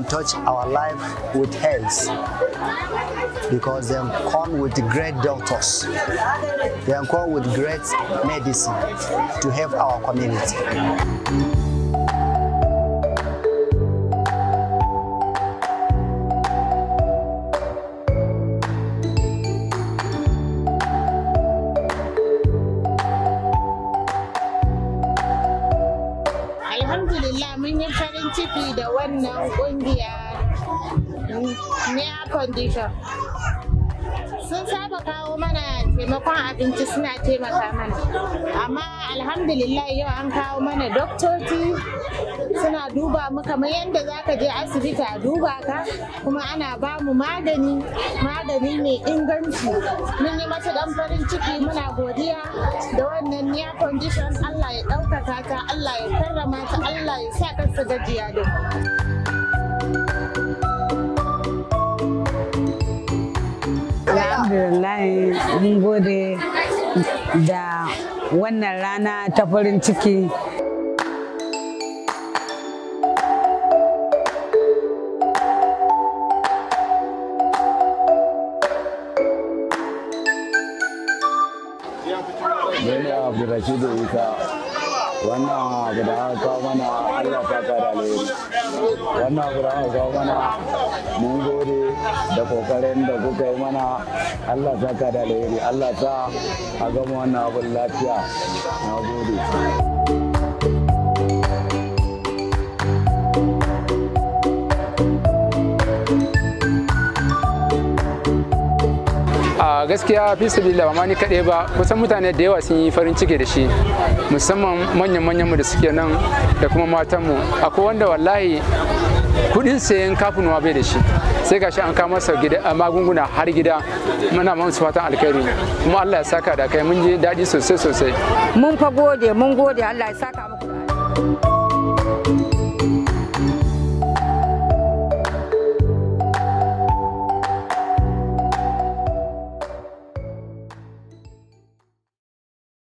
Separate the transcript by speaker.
Speaker 1: touch our life with health because they come with great doctors. They come with great medicine to help our community.
Speaker 2: Alhamdulillah mun yi farin ciki da wannan kungiya Near Condition. Sun saba kawo mana taimakon abinci suna taimaka mana. Amma alhamdulillah yau an kawo mana doktoci suna duba mu kamar yadda za ka je asibiti a duba ka kuma ana ba mu magani magani mai inganci. Mun yi matuƙan farin ciki muna godiya da wannan Near Condition Allah ya ɗaukaka ta Allah ya karrama ta Allah ya sa kansa gajiya da mu.
Speaker 3: Alhamdulillah mun gode da wannan rana ta farin ciki.
Speaker 4: Bene Abdulrashid Isa wannan abu da aka kawo mana Allah ta da alheri. Wannan abu da aka kawo mana mun gode da kokarin da kuka yi mana Allah ta da alheri. Allah ta a gama wannan abun lafiya. Na gode.
Speaker 5: a gaskiya fi sabila ba ma ni kaɗai ba kusan mutane da yawa sun yi farin ciki da shi musamman manyan manyanmu da suke nan da kuma matanmu akwai wanda wallahi kudin sayan kafinuwa bai da shi sai gashi an kawo masa magunguna har gida muna masu fatan alkhairi kuma Allah ya saka da kai mun ji daɗi sosai sosai
Speaker 6: mun fa gode mun gode Allah ya saka muku